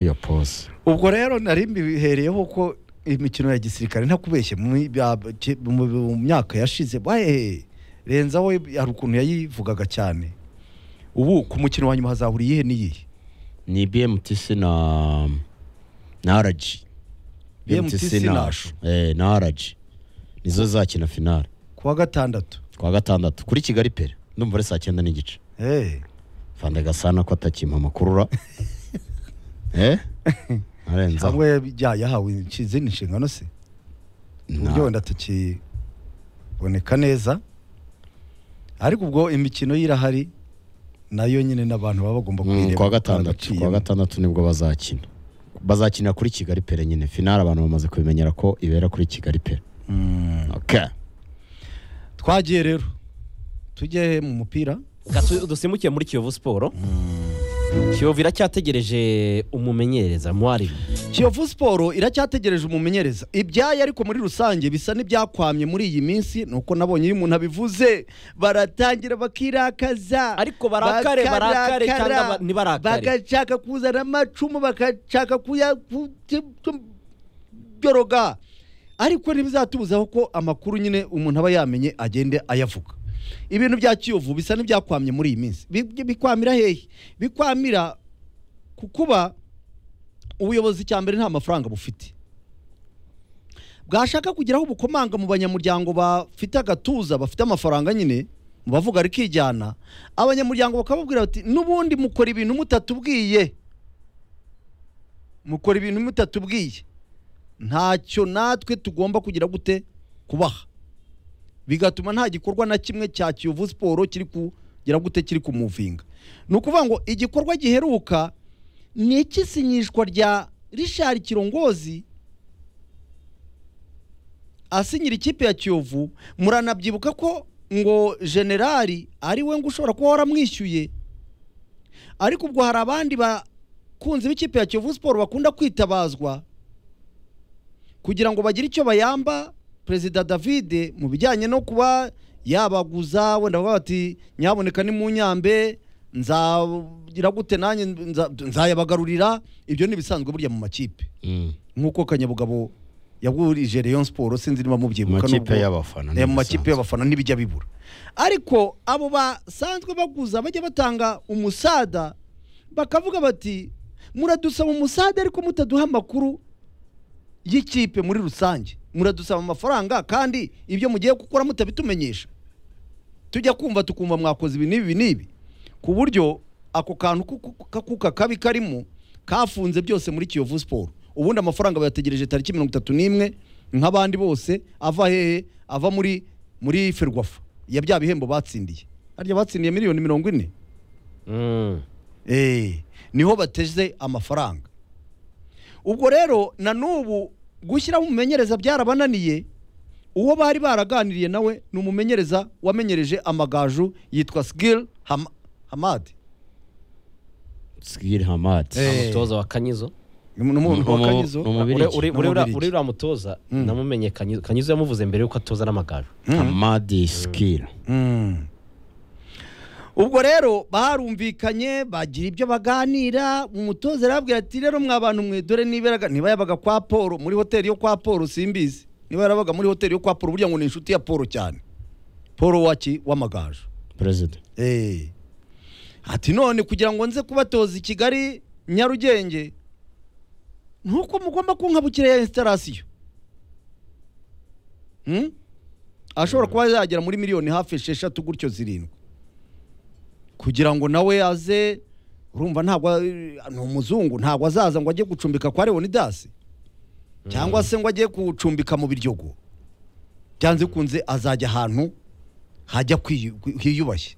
uriya pose ubwo rero nari mbihereyeho ko imikino ya gisirikare ntakubeshye mu mu myaka yashize bahehe renza we hari ukuntu yayivugaga cyane ubu ku mukino wa nyuma hazahuriye iyihe n'iyihe ni bmtc na na rg BMTC na Ashu. eh, na rg nizo zakina finale ku wa gatandatu kuwa gatandatu kuri kigali pere ndumva ari saa cyenda n'igice Eh, fanda gasana ko atakimpa amakuru eh arenzaho cyangwa ya- yahawe inshi- izindi nshingano se uburyo wenda tukiboneka neza ariko ubwo imikino ye irahari nayo nyine n'abantu baba bagomba Mm, kuyireba kuwa gatandatu baragaciyemo. kuwa gatandatu nibwo bazakina bazakinira kuri kigali pere nyine finale abantu bamaze kubimenyera ko ibera kuri kigali pere Mm. okay. twagiye rero tujye mu mupira Reka tu- dusimukiye muri kiyovu siporo kiyovu iracyategereje umumenyereza mwarimu kiyovu siporo iracyategereje umumenyereza ibyayo ariko muri rusange bisa n'ibyakwamye muri iyi minsi ni uko nabonye iyo umuntu abivuze baratangira bakirakaza Ariko barakare, barakare Bakarakara. cyangwa ba- ntibarakare? bagashaka kuzana amacumu bagashaka kuya ku- tu- tu- byoroga ariko ntibizatubuzaho ko amakuru nyine umuntu aba yamenye agende ayavuga ibintu bya kiyovu bisa n'ibyakwamye muri iyi minsi Bi- bikwamira hehe bikwamira ku kuba ubuyobozi cya mbere nta mafaranga bufite bwashaka kugeraho ubukomanga mu banyamuryango bafite agatuza bafite amafaranga nyine mu bavuga rikijyana abanyamuryango bakababwira bati n'ubundi mukora ibintu mutatubwiye mukora ibintu mutatubwiye ntacyo natwe tugomba kugira gute kubaha bigatuma nta gikorwa na kimwe cya kiyovu siporo kiri kugira gute kiri kumuvinga ni ukuvuga ngo igikorwa giheruka ni ik'isinyishwa rya rishari kirongozi asinyira ikipe ya kiyovu muranabyibuka ko ngo generali ari we ngo ushobora kuba waramwishyuye ariko ubwo hari abandi bakunzi b'ikipe ya kiyovu siporo bakunda kwitabazwa kugira ngo bagire icyo bayamba perezida davide mu bijyanye no kuba yabaguza wenda bavuga bati nyaboneka ni mu nyambe nzagira gute nanjye nza- nzayabagarurira ibyo ni ibisanzwe burya mu makipe mm. nk'uko kanyabugabo yagurije Rayon Sport sinzi niba mubyibuka Amakipe nubwo- y'abafana Eh, mu makipe n'ibisanzwe. y'abafana ntibijya bibura ariko abo basanzwe baguza bajya batanga umusada bakavuga bati muradusaba umusada ariko mutaduha amakuru y'ikipe muri rusange muradusaba amafaranga kandi ibyo mugiye gukora mutabitumenyesha tujya kumva tukumva mwakoze ibi n'ibi n'ibi ku buryo ako kantu ku- ku- k'akuka kabi karimo kafunze byose muri kiyovu siporo ubundi amafaranga bayategereje tariki mirongo itatu n'imwe nk'abandi bose ava hehe ava muri muri ferwafa ya bya bihembo batsindiye harya batsindiye miliyoni mirongo ine Mm. Eh, niho bateze amafaranga ubwo rero na n'ubu gushyiraho umumenyereza byarabananiye uwo bari baraganiriye nawe ni umumenyereza wamenyereje amagaju yitwa sigil Ham- hamadi Sigil Hamad. Eh. umutoza wa kanyizo ni umuntu wa Umu- kanyizo Umubirigi. Ure- ure- Ni ure- ura- Umubirigi. uriya mutoza namumenye kanyizo kanyizo yamuvuze mbere yuko atoza n'amagaju Hamadi Sigil. Mm. ubwo rero barumvikanye bagira ibyo baganira umutoza arababwira ati rero mwa bantu mwe dore niberaga niba yabaga kwa paul muri hoteli yo kwa paul simbizi niba yarabaga muri hoteli yo kwa paul burya ngo ni inshuti ya paul cyane paul waki w'amagaju Perezida. Eh. ati none kugira ngo nze kubatoza i kigali nyarugenge ntuko mugomba kunkabukira ya instalasiyo Hmm? ashobora kuba yagera muri miliyoni hafi esheshatu gutyo zirindwi kugira ngo nawe aze urumva ntabwo eh, ni umuzungu ntabwo azaza ngo ajye gucumbika kwa leonidasi cyangwa se ngo ajye gucumbika mu biryogo byanze kunze azajya ahantu hajya kwiyu- kwi- hiyubashye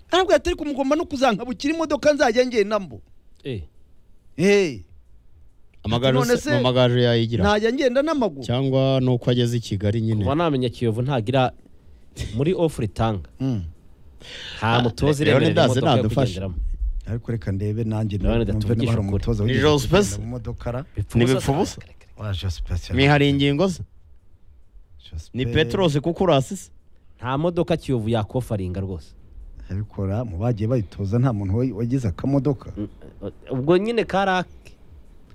ntabwo yatari kumugomba no kuzankabukira imodoka nzajya ngendamo Eh, hey, Amagaju None se- se- mu magaju yayigira. ntajya ngenda n'amaguru Cyangwa nuko ageze i Kigali kuba nyine. namenya kiyovu ntagira muri ofuri itanga Mm. nta mutoza iremerera Leonidas imodoka yo nadufasha. kugenderamo ariko reka ndebe nanjye Urabona numve tuvugisha niba hari ukuri. umutoza Ni wigeze Jose kugenda Pes? mu modoka ra- Ni Bipfubusa- bipfubusa? wa Jose Pes, Ni hari ingingo se? Jose Ni Pes. Petros Kukurasi se? nta modoka kiyovu yakofaringa rwose abikora mu bagiye bayitoza nta muntu wagize akamodoka ubwo nyine kara